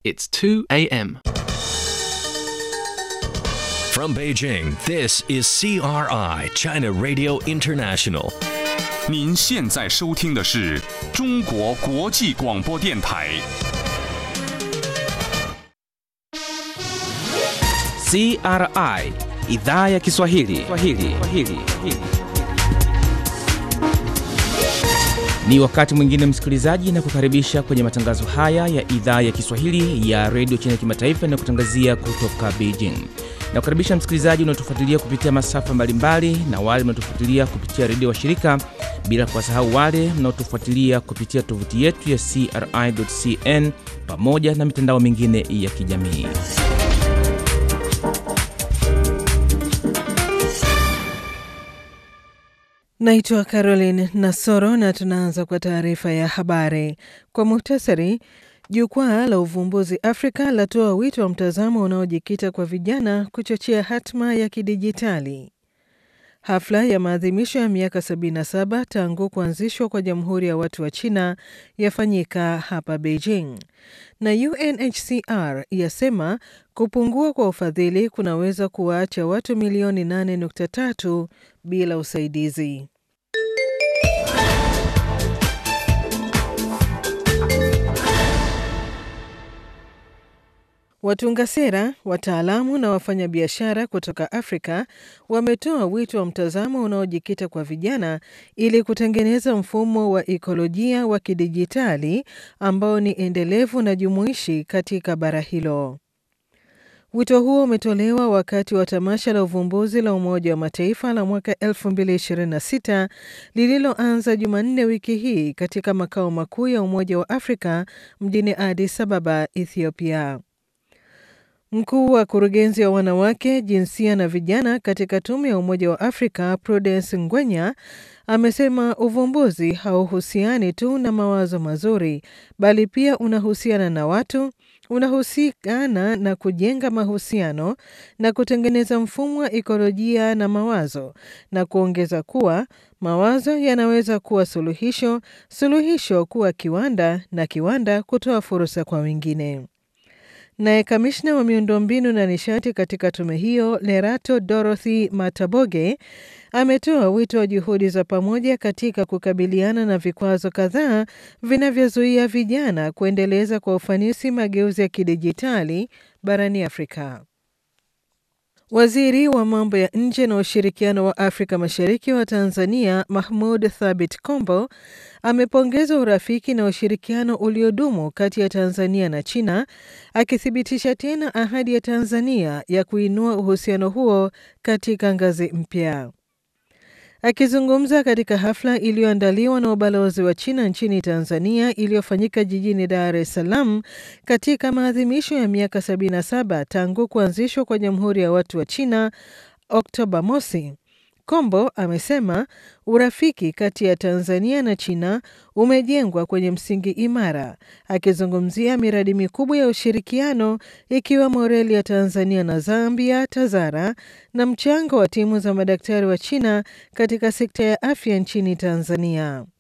It's 2 a.m. From Beijing, this is CRI, China Radio International. 您现在收听的是中国国际广播电台。 CRI idhaa ya Kiswahili. Kiswahili. Kiswahili. Ni wakati mwingine msikilizaji, na kukaribisha kwenye matangazo haya ya idhaa ya Kiswahili ya redio China Kimataifa inayokutangazia kutoka Beijing. Na kukaribisha msikilizaji unaotufuatilia kupitia masafa mbalimbali na wale mnaotufuatilia kupitia redio washirika, bila kuwasahau wale mnaotufuatilia kupitia tovuti yetu ya CRI.cn pamoja na mitandao mingine ya kijamii. Naitwa Caroline Nasoro na tunaanza kwa taarifa ya habari kwa muhtasari. Jukwaa la uvumbuzi Afrika latoa wito wa mtazamo unaojikita kwa vijana kuchochea hatma ya kidijitali. Hafla ya maadhimisho ya miaka 77 tangu kuanzishwa kwa Jamhuri ya Watu wa China yafanyika hapa Beijing, na UNHCR yasema kupungua kwa ufadhili kunaweza kuwaacha watu milioni 8.3 bila usaidizi. Watunga sera, wataalamu na wafanyabiashara kutoka Afrika wametoa wito wa mtazamo unaojikita kwa vijana ili kutengeneza mfumo wa ikolojia wa kidijitali ambao ni endelevu na jumuishi katika bara hilo. Wito huo umetolewa wakati wa tamasha la uvumbuzi la Umoja wa Mataifa la mwaka 2026 lililoanza Jumanne wiki hii katika makao makuu ya Umoja wa Afrika mjini Addis Ababa, Ethiopia. Mkuu wa kurugenzi wa wanawake, jinsia na vijana katika tume ya Umoja wa Afrika, Prudence Ngwenya, amesema uvumbuzi hauhusiani tu na mawazo mazuri, bali pia unahusiana na watu, unahusikana na kujenga mahusiano na kutengeneza mfumo wa ikolojia na mawazo, na kuongeza kuwa mawazo yanaweza kuwa suluhisho, suluhisho kuwa kiwanda, na kiwanda kutoa fursa kwa wengine. Naye kamishna wa miundombinu na nishati katika tume hiyo Lerato Dorothy Mataboge ametoa wito wa juhudi za pamoja katika kukabiliana na vikwazo kadhaa vinavyozuia vijana kuendeleza kwa ufanisi mageuzi ya kidijitali barani Afrika. Waziri wa mambo ya nje na ushirikiano wa Afrika Mashariki wa Tanzania Mahmud Thabit Kombo amepongeza urafiki na ushirikiano uliodumu kati ya Tanzania na China, akithibitisha tena ahadi ya Tanzania ya kuinua uhusiano huo katika ngazi mpya. Akizungumza katika hafla iliyoandaliwa na ubalozi wa China nchini Tanzania iliyofanyika jijini Dar es Salaam katika maadhimisho ya miaka 77 tangu kuanzishwa kwa Jamhuri ya Watu wa China Oktoba mosi, Kombo amesema urafiki kati ya Tanzania na China umejengwa kwenye msingi imara, akizungumzia miradi mikubwa ya ushirikiano ikiwemo reli ya Tanzania na Zambia TAZARA na mchango wa timu za madaktari wa China katika sekta ya afya nchini Tanzania.